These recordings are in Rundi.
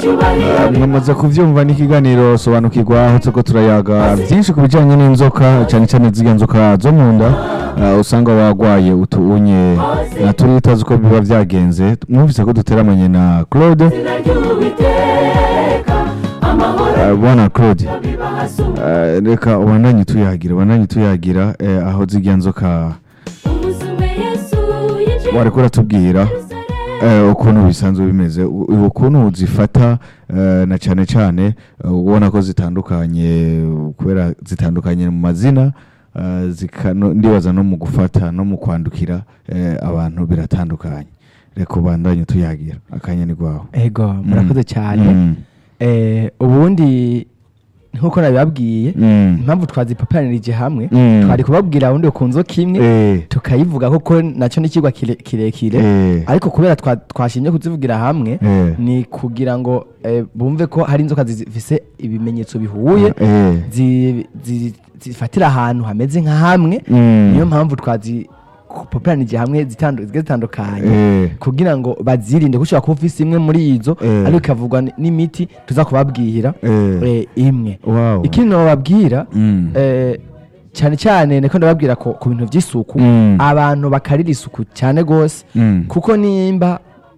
mwamaze kuvyumva n'ikiganiro sobanukirwa aho turiko turayaga byinshi ku bijanye n'inzoka cyane cyane zirya nzoka zo mu nda eh, usanga wagwaye utuunye na turi utazi uko biba vyagenze mwumvise ko duteramanye na claude Eh, bwana claude eh, reka ubandanye tuyagira ubandanye tuyagira eh, aho zirya nzoka wariko uratubwira eh, ukuntu bisanzwe bimeze u- u- ukuntu uzifata eh, na cyane cyane eh, ubona ko zitandukanye kubera zitandukanye mu mazina eh, zika- no- ndibaza no mu gufata no mu kwandukira eh, abantu biratandukanye reka ubandanye tuyagira akanya ni rwawe ego murakoze cyane Mm. Eh, ubundi nk'uko nabibabwiye Mm. impamvu twazipaparanirije hamwe Mm. twari kubabwira ubundi ku nzoka imwe Eh, tukayivuga koko nacyo ni ikigwa kire- kirekire eh, ariko kubera twa- twashimye kuzivugira hamwe eh, ni kugira ngo eh, bumve ko hari inzoka zifise ibimenyetso bihuye eh, zi- zi- zifatira ahantu hameze nka hamwe mm. niyo mpamvu twazipoperanije hamwe zitandu- zigiye zitandukanye Eh, kugira ngo bazirinde gushobora kuba ufise imwe muri izo Eh. ariko ikavugwa n- n'imiti tuza kubabwira eh, eh, imwe wow. ikindi nababwira Mm. eh, cyane cyane niko ndababwira ko ku bintu by'isuku Mm. abantu bakarira isuku cyane rwose Mm. kuko nimba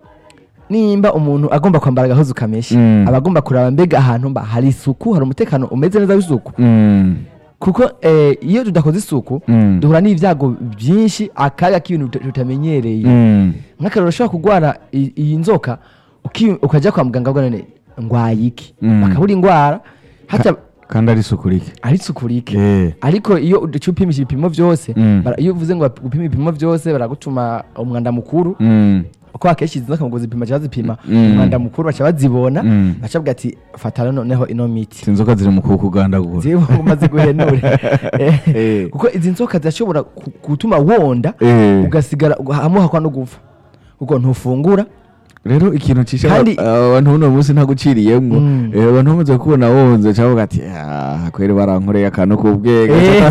nimba umuntu agomba kwambara agahozo kameshe Mm. aba agomba kuraba mbega ahantu mba hari isuku hari umutekano umeze neza w'isuku Mm. kuko eh, iyo tudakoze isuku Mm. duhura n'ibyago byinshi akaga k'ibintu tuta- tutamenyereye Mm. nk'akarero ushobora kurwara i- iyi nzoka uki- ukajya kwa muganga ngo none ndwaye iki Mm. bakabura indwara hata kandi ari isuku rike ari isuku rike Eh. ariko iyo uca upimisha ibipimo byose Mm. bara- iyo uvuze ngo upime ibipimo byose baragutuma umwanda mukuru Mm. uko akenshi izi nzoka ngo zipima cyangwa zipima Mm. umwanda mukuru baca bazibona Mm. baca bavuga ati fata noneho ino miti izi nzoka ziri mu kuku ugandagura ziba umaze guhenura Eh, Eh. kuko izi nzoka zirashobora ku- gutuma wonda Eh. ugasigara hamuhakwa no gupfa kuko ntufungura rero ikintu cisha Kandi- aba- abantu buno munsi ntaguciriyemwo Mm. Eh, abantu bamaze kubona wonze cavuga ati "Ah, kweri barankoreye akantu k'ubwenge Eh.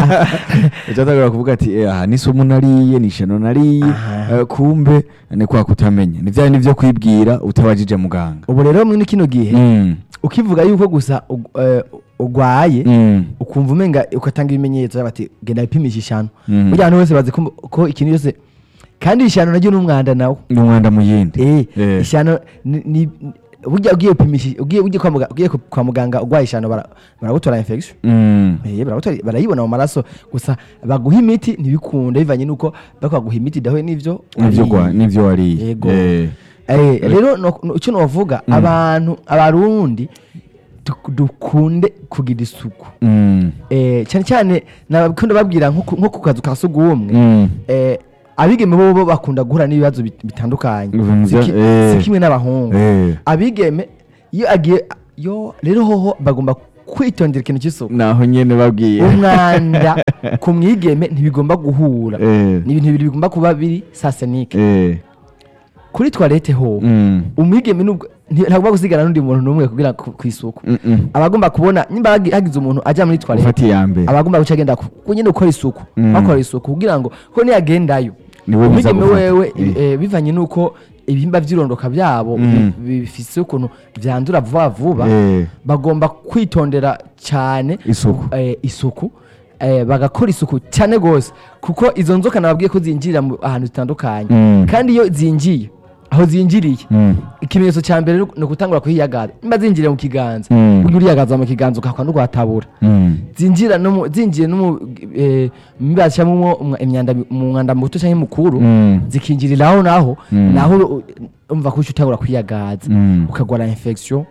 icatangura kuvuga ati "Eh, aha ni somo nariye ni ishano nariye Aha. Eh, kumbe ni kwa kutamenya ni vya bindi vyo kwibwira utabajije muganga ubu rero muri kino gihe Mm. ukivuga yuko gusa ug- eh, ugwaye Mm. ukumva umenga ugatanga ibimenyetso bati genda wipimisha ishano Mm. burya abantu bose bazi ko ko ikintu cyose kandi ishano naryo ni umwanda nawo ni umwanda mu yindi eh Eh. ishano ni ni- burya ugiye gupimisha ugiye ugiye kwa muganga ugiye kwa muganga ugwaye ishano bara- baragutora infection Mm. Eh, baragutora barayibona mu maraso gusa baguha imiti ntibikunda bivanye nuko baguha imiti dahuye n'ivyo nivyo wariye. gwa- nivyo wariye Yego. Eh. Eh, rero no- no- icyo novuga abantu abarundi duk- dukunde kugira isuku Mm. Eh, cyane cyane nabakunda babwira nko ku- nko ku kazu ka sugumwe Mm. eh, abigeme bo bo bakunda guhura n'ibibazo bit- bitandukanye Ibintu Si bya- ki- eh. si kimwe n'abahungu Eh. abigeme iyo agiye yo rero hoho bagomba kwitondera ikintu cy'isuku naho nyene babwiye umwanda ku mwigeme ntibigomba guhura Eh. ni ibintu bibiri bigomba kuba biri sasenike Eh. kuri toilette ho Mm. umwigeme nubwo nti- ntagomba gusigara n'undi muntu n'umwe kugira ku ku isuku Mm, mm. abagomba kubona nimba hagi- hagize umuntu ajya muri toilette ufata iya mbere abagomba guca agenda ku ku nyine ukora isuku Mm. bakora isuku kugira ngo ko niyagendayo Niwe biza umwigeme gufata. wewe Eh. eh, bivanye n'uko ibihimba by'irondoka byabo Mm. bi- bifise ukuntu byandura vuba vuba Eh. bagomba kwitondera cyane isuku eh, isuku eh, bagakora isuku cyane rwose kuko izo nzoka nababwiye ko zinjirira mu- ahantu zitandukanye Mm. kandi iyo zinjiye aho zinjiriye Mm. ikimenyetso cya mbere ni ugutangura kuhiyagaza nimba zinjiriye mu kiganza Mm. ujya uriyagaza mu kiganza ukahakwa n'urwatabura Mm. zinjira no mu- zinjiye no mu eh, mbiba cyangwa umwa- imyanda mu mwanda muto cyangwa mukuru Mm. zikinjiriraho naho Mm. naho u- umva ko uca utangura kwiyagaza Mm. ukagwara infection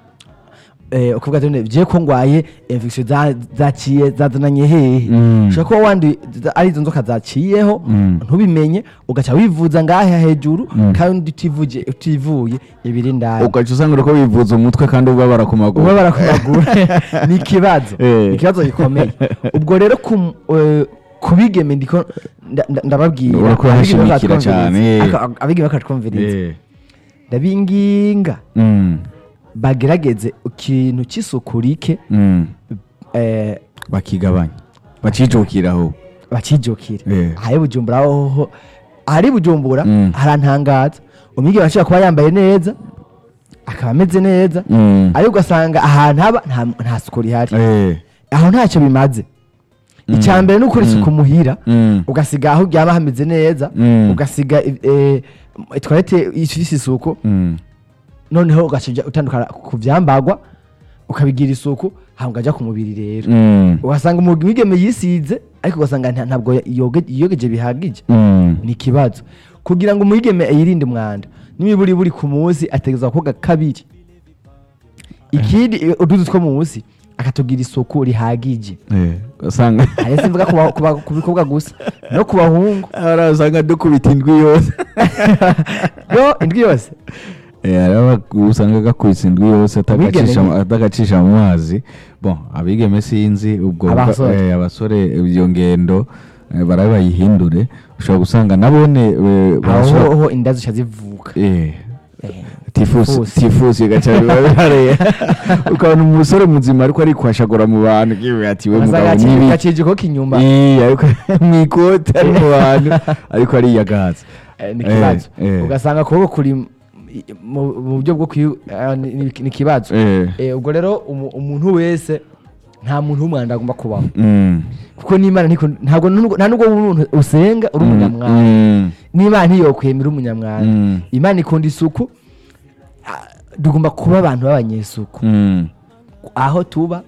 eh, ukavuga ati ngiye ko ngwaye infection za- zaciye zazananye hehe Mm. ushobora kuba wandi ari izo nzoka zaciyeho Mm. ntubimenye ugaca wivuza ngahe hejuru Mm. kandi utivuje utivuye ibiri ndani ugaca usanga uriko wivuza umutwe kandi ubabara ku maguru ubabara ku maguru ni ikibazo Eh. ni ikibazo gikomeye ubwo rero ku eh, ku bigeme ndiko nda- nda- ndababwira Uriko abigeme urahashimikira bakatwumviriza. cyane, eh. Aka- abigeme bakatwumviriza Eh. ndabinginga Mm. bagerageze ikintu cy'isuku rike Mm. eh, bakigabanya bacijukiraho bakijukire Eh. ahari bujumbura hoho ahari bujumbura Mm. harantangaza umwigeme ashobora kuba yambaye neza akaba ameze neza Mm. ariko ugasanga ahantu haba nta- nta suku rihari Eh. aho ntacyo bimaze icya mbere ni ukora isuku muhira Mm. ugasiga aho uryama hameze neza Mm. ugasiga eh, toilette ifise isuku Mm. noneho ugacija utandukana ku vyambagwa ukabigira isuku hama ukaja ku mubiri rero Mm. ugasanga umwigeme yisize ariko ugasanga nta- ntabwo yoge- yiyogeje bihagije Mm. ni ikibazo kugira ngo umwigeme yirinde umwanda n'imiburi buri ku munsi ategerezwa koga kabiri ikindi eh, uduzi two munsi akatugira isuku rihagije Eh. Usanga ari simvuga ku ba- ku ba- ku bikobwa gusa no ku bahungu Ara usanga dukubita indwi yose. yo indwi yose Eh, araba usanga gakubise indwi yose atagacisha Abigeme- atagacisha mu mazi bon abigeme sinzi ubwo Abasore. eh, abasore iyo ngendo eh, barabe bayihindure ushobora gusanga nabone eh, barashobora- aho inda zica zivuka eh, Eh, tifusi tifusi. tifusi gaca biba bihareye ukabona umusore muzima ariko arikwashagura mu bantu kiwe ati we ugasanga mugabo nibi gacije ko kinyuma Ii, ariko mu ikote ari mu bantu ariko ariyagaza Eh, ni Eh, ikibazo eh. ugasanga ukuboko kuri mu- mu mu buryo bwo kwi eh, ni ni- ni ikibazo Eh. Eh, ubwo rero umu- umuntu wese nta muntu w'umwanda agomba kubaho Mm. kuko n'imana ntiko- ntabwo nubwo- nta nubwo umuntu usenga uri umunyamwanda Mm. n'imana ntiyokwemera umunyamwanda Mm. imana ikunda isuku ah, tugomba kuba abantu b'abanyesuku Mm. aho tuba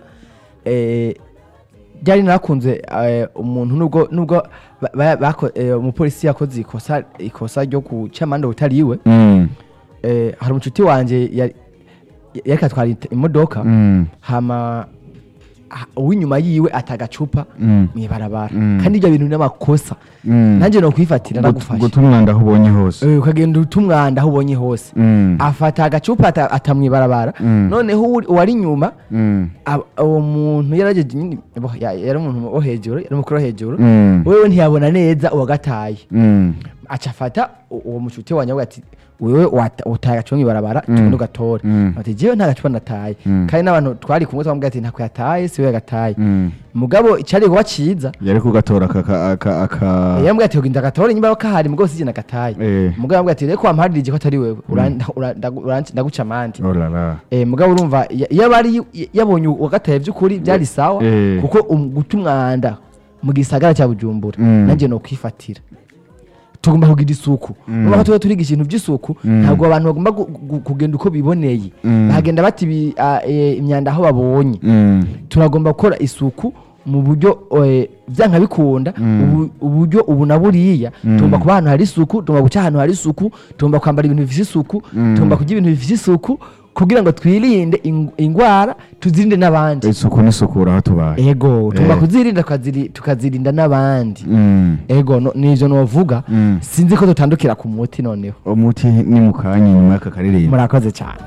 eh, byari nakunze eh, umuntu nubwo nubwo ba- ba- bako- eh, umupolisi yakoze ikosa ikosa ryo guca amande utariwe Mm. eh, hari umucuti wanje yari yariko atwara ite- imodoka Mm. hama ha- uw'inyuma yiwe atagacupa Mm. mw'ibarabara Mm. kandi ibyo bintu n'amakosa Mm. nanjye no kwifatira Gut- nagufashe guta umwanda aho ubonye hose Eh, ukagenda uta umwanda aho ubonye hose Mm. afata agacupa ata- atamwibarabara Mm. noneho uwuri- uwari inyuma Mm. ab- uwo muntu yarageje nyine bo, ya- yari umuntu wo hejuru yari umukuru wo hejuru Mm. wewe ntiyabona neza uwagataye Mm. aca afata u- uwo mucuti wanjye avuga ati wewe wata- utaye agacupa mw'ibarabara Mm. tugende ugatore Mm. ati jewe nta gacupa nataye Mm. kandi n'abantu twari kumwe twamubwira ati ntako yataye si we yagataye Mm. mugabo icari kuba ciza yari kugatora aka aka aka yambwira ati ugenda agatore nyimba kahari mugabo sije nagataye Eh. mugabo yambwira ati reko wamparirije ko atari wewe ura- ura- ndagu- uranci- ndaguca amande oh la la Eh, mugabo urumva ya- iyo bari yabonye uwagataye by'ukuri byari sawa Eh. kuko um- guta umwanda mu gisagara cya bujumbura Mm. nanjye no kwifatira tugomba kugira isuku Mm. nuko tuba turiga ikintu by'isuku Mm. ntabwo abantu bagomba gu- gu- kugenda uko biboneye Mm. bagenda bati ibi- ah, eh, imyanda aho babonye Mm. turagomba gukora isuku mu buryo eh, byanka bikunda Mm. ubu- uburyo ubu na buriya Mm. tugomba kuba ahantu hari isuku tugomba guca ahantu hari isuku tugomba kwambara ibintu bifite isuku Mm. tugomba kurya ibintu bifite isuku kugira ngo twirinde ing- ingwara tuzirinde n'abandi isuku n'isukura aho tubaye ego tugomba Eh. kuzirinda tukaziri- tukazirinda n'abandi Mm. ego no- nivyo novuga Mm. sinzi ko dutandukira ku muti noneho umuti ni mu kanya nyuma y'aka karirimbo murakoze cyane